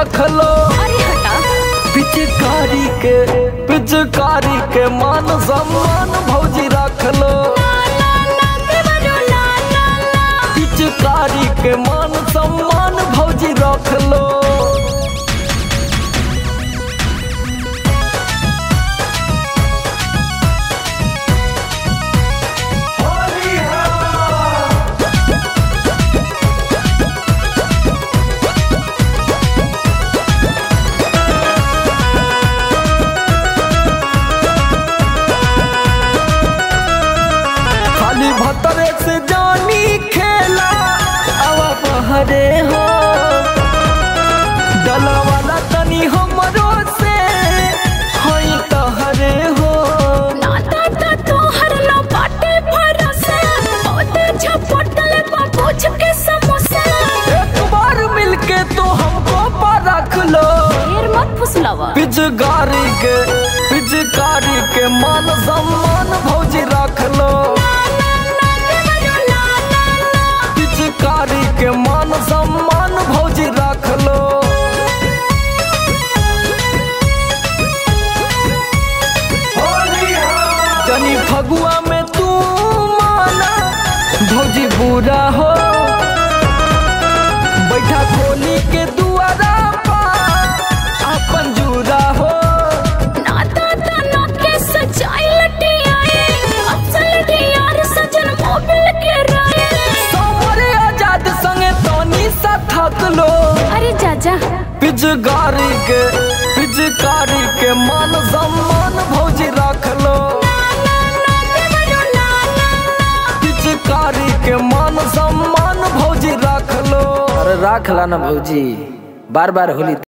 रख लो अरे हटा पिचकारी के पिचकारी के मान सम्मान भौजी रख लो पिचकारी के मान सम्मान भौजी रख लो खाली भतरे से जानी खेला आवा बहरे हो डला वाला तनी हमरो से हई तहरे हो एक बार मिलके तो हमको परख लो पिचकारी के पिचकारी के मान सम्मान भौजी रख लो पिचकारी के मान सम्मान भौजी रख लो जनी फगुआ में तू माना भौजी बुरा हो बैठा खोली के दुआरा पर अपन जुरा हो सामरे आजाद संगे तनी सा थक लो अरे चाचा पिचकारी के पिचकारी के मान सम्मान भौजी रख लो पिचकारी के मान सम्मान भौजी रख लो अरे रख ला ना भौजी बार बार होली